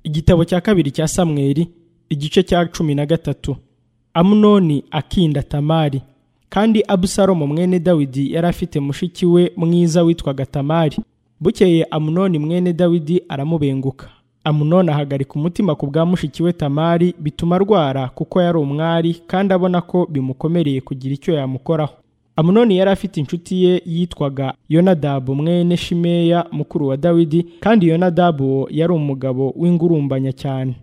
igitabo cya kabiri cya samweri igice cya cumi na gatatu amunoni akinda tamari kandi abusalomu mwene dawidi yari afite mushiki we mwiza witwaga tamari bukeye amunoni mwene dawidi aramubenguka amunoni ahagarika umutima ku bwa mushiki we tamari bituma arwara kuko yari umwari kandi abona ko bimukomereye kugira icyo yamukoraho amunoni yari afite inshuti ye yitwaga yonadabu mwene shimeya mukuru wa dawidi kandi yonadabu uwo yari umugabo w'ingurumbanya cyane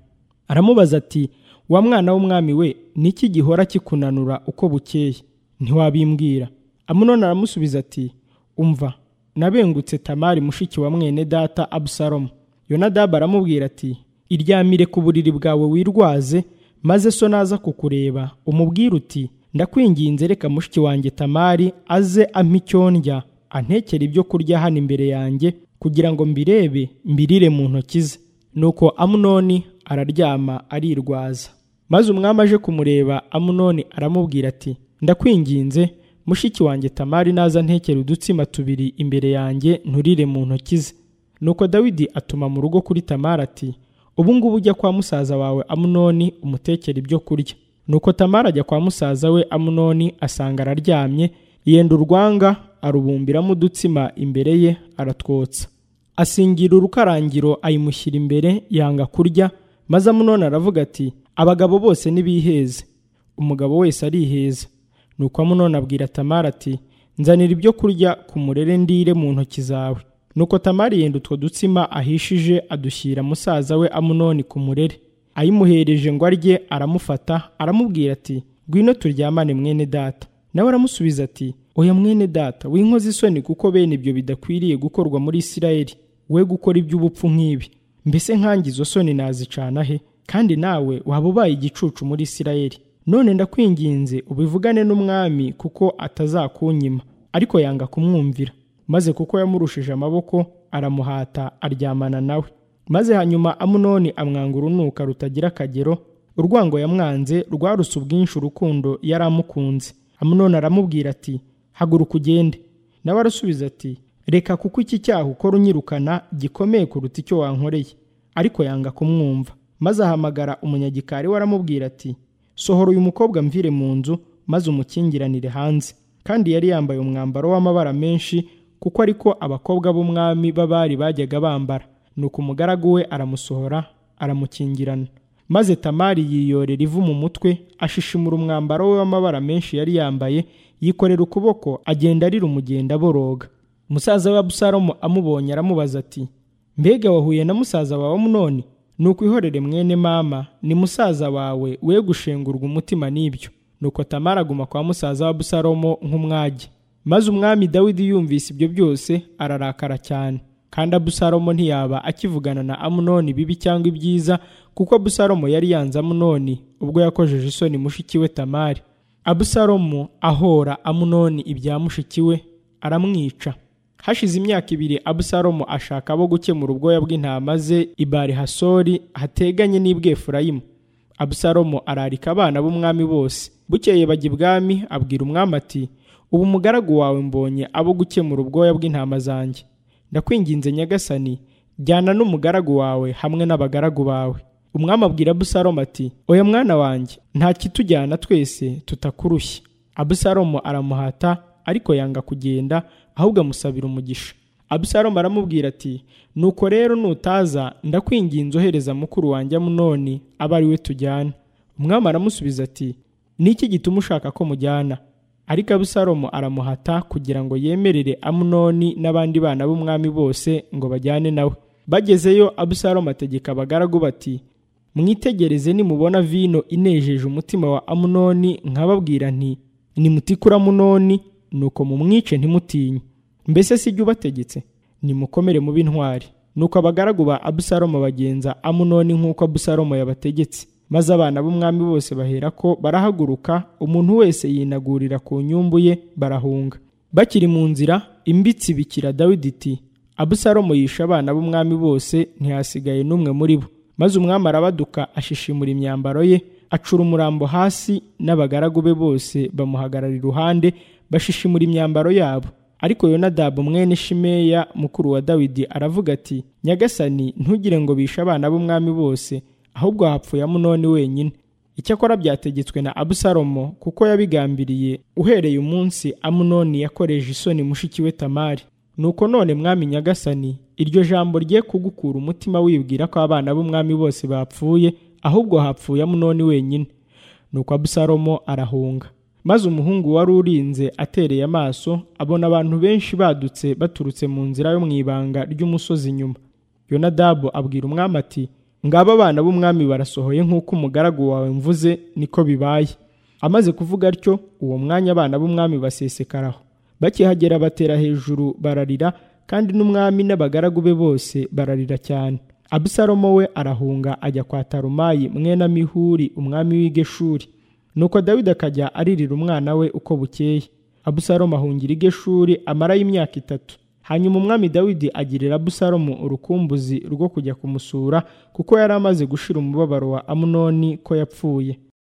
aramubaza ati wa mwana w'umwami we niki gihora kikunanura uko bukeye ntiwabimbwira amunoni aramusubiza ati umva nabengutse tamari mushiki wa mwene data abusalomu yonadabu aramubwira ati iryamire ku buriri bwawe wirwaze maze so naza kukureba umubwire uti ndakwinginze reka mushiki wanjye tamari aze ampa icyo ndya antekere ibyo kurya hano imbere yanjye kugira ngo mbirebe mbirire mu ntoki ze nuko amunoni araryama arirwaza maze umwami aje kumureba amunoni aramubwira ati ndakwinginze mushiki wanjye tamari naza ntekera udutsima tubiri imbere yanjye nturire mu ntoki ze nuko dawidi atuma mu rugo kuri tamari ati ubu ngubu ujya kwa musaza wawe amunoni umutekera ibyo kurya nuko tamari ajya kwa musaza we amunoni asanga araryamye yenda urwanga arubumbiramo udutsima imbere ye aratwotsa asingira urukarangiro ayimushyira imbere yanga kurya maze amunoni aravuga ati abagabo bose nibiheze umugabo wese ariheza nuko amunoni abwira tamari ati nzanira ibyo kurya ku murere ndire mu ntoki zawe nuko tamari yenda utwo dutsima ahishije adushyira musaza we amunoni ku murere ayimuhereje ngo arye aramufata aramubwira ati ngwino turyamane mwene data nawe aramusubiza ati oya mwene data w'inkozi isoni kuko bene ibyo bidakwiriye gukorwa muri isirayeli we gukora iby'ubupfu nk'ibi mbese nkange izo soni nazicana he kandi nawe waba ubaye igicucu muri isirayeli none ndakwinginze ubivugane n'umwami kuko atazakunyima ariko yanga kumwumvira maze kuko yamurushije amaboko aramuhata aryamana nawe maze hanyuma amunoni amwanga urunuka rutagira akagero urwango yamwanze rwaruse ubwinshi urukundo yari amukunze amunoni aramubwira ati haguruka ugende nawe arasubiza ati reka kuko iki cyaha ukora unyirukana gikomeye kuruta icyo wankoreye ariko yanga kumwumva maze ahamagara umunyagikari we aramubwira ati sohora uyu mukobwa mvire mu nzu maze umukingiranire hanze kandi yari yambaye umwambaro w'amabara menshi kuko ariko abakobwa b'umwami b'abari bajyaga bambara nuko umugaragu we aramusohora aramukingirana maze tamari yiyorera ivu mu mutwe ashishimura umwambaro we w'amabara menshi yari yambaye yikorera ukuboko agenda arira umugenda boroga musaza we abusalomu amubonye aramubaza ati mbega wahuye na musaza wawe munoni nuko ihorere mwene mama ni musaza wawe we gushengurwa umutima n'ibyo nuko tamara aguma kwa musaza wa busalomo nk'umwage maze umwami dawidi yumvise ibyo byose ararakara cyane kandi abusalomo ntiyaba akivugana na amunoni bibi cyangwa ibyiza kuko abusalomo yari yanze amunoni ubwo yakojeje isoni mushiki we tamari abusalomo ahora amunoni ibya mushiki we aramwica hashize imyaka ibiri abusalomo ashaka abo gukemura ubwoya bw'intama ze ibari hasori hateganye n'ibwefurayimu abusalomo ararika abana b'umwami bose bukeye bajya ibwami abwira umwami ati ubu umugaragu wawe mbonye abo gukemura ubwoya bw'intama zanjye ndakwinginze nyagasani jyana n'umugaragu wawe hamwe n'abagaragu bawe umwami abwira abusalomo ati oya mwana wanjye nta kitujyana twese tutakurushye abusalomo aramuhata ariko yanga kugenda ahubwo amusabira umugisha abusalomu aramubwira ati nuko rero nutaza ndakwinginze ohereza mukuru wanjye amunoni abe ari we tujyana umwami aramusubiza ati niki gituma ushaka ko mujyana ariko abusalomu aramuhata kugira ngo yemerere amunoni n'abandi bana b'umwami bose ngo bajyane nawe bagezeyo abusalomu ategeka abagaragu bati mwitegereze nimubona vino inejeje umutima wa amunoni nkababwira nti nimutikura amunoni nuko mumwice ntimutinye mbese si jya ubategetse nimukomere mu b'intwari nuko abagaragu ba abusalomo bagenza amunoni nk'uko abusalomo yabategetse maze abana b'umwami bose bahera ko barahaguruka umuntu wese yinagurira ku nyumbu ye barahunga bakiri mu nzira imbitsi bikira dawidi iti abusalomo yishe abana b'umwami bose ntihasigaye n'umwe muri bo maze umwami arabaduka ashishimura imyambaro ye acura umurambo hasi n'abagaragu be bose bamuhagarara iruhande bashishimura imyambaro yabo ariko yonadabu mwene shimeya mukuru wa dawidi aravuga ati nyagasani ntugire ngo bishe abana b'umwami bose ahubwo hapfuye amunoni wenyine icyakora byategetswe na abusalomo kuko yabigambiriye uhereye umunsi amunoni yakoreje isoni mushiki we tamari nuko none mwami nyagasani iryo jambo rye kugukura umutima wibwira ko abana b'umwami bose bapfuye ahubwo hapfuye amunoni wenyine nuko abusalomo arahunga maze umuhungu wari urinze atereye amaso abona abantu benshi badutse baturutse mu nzira yo mu ibanga ry'umusozi inyuma yonadabu abwira umwami ati ngaba abana b'umwami barasohoye nk'uko umugaragu wawe mvuze niko bibaye amaze kuvuga atyo uwo mwanya abana b'umwami basesekaraho bakihagera batera hejuru bararira kandi n'umwami n'abagaragu be bose bararira cyane abusalomo we arahunga ajya kwa tarumayi mwene amihuri umwami w'igeshuri nuko dawidi akajya aririra umwana we uko bukeye abusalomu ahungira igeshuri amarayo imyaka itatu hanyuma umwami dawidi agirira abusalomu urukumbuzi rwo kujya kumusura kuko yari amaze gushira umubabaro wa amunoni ko yapfuye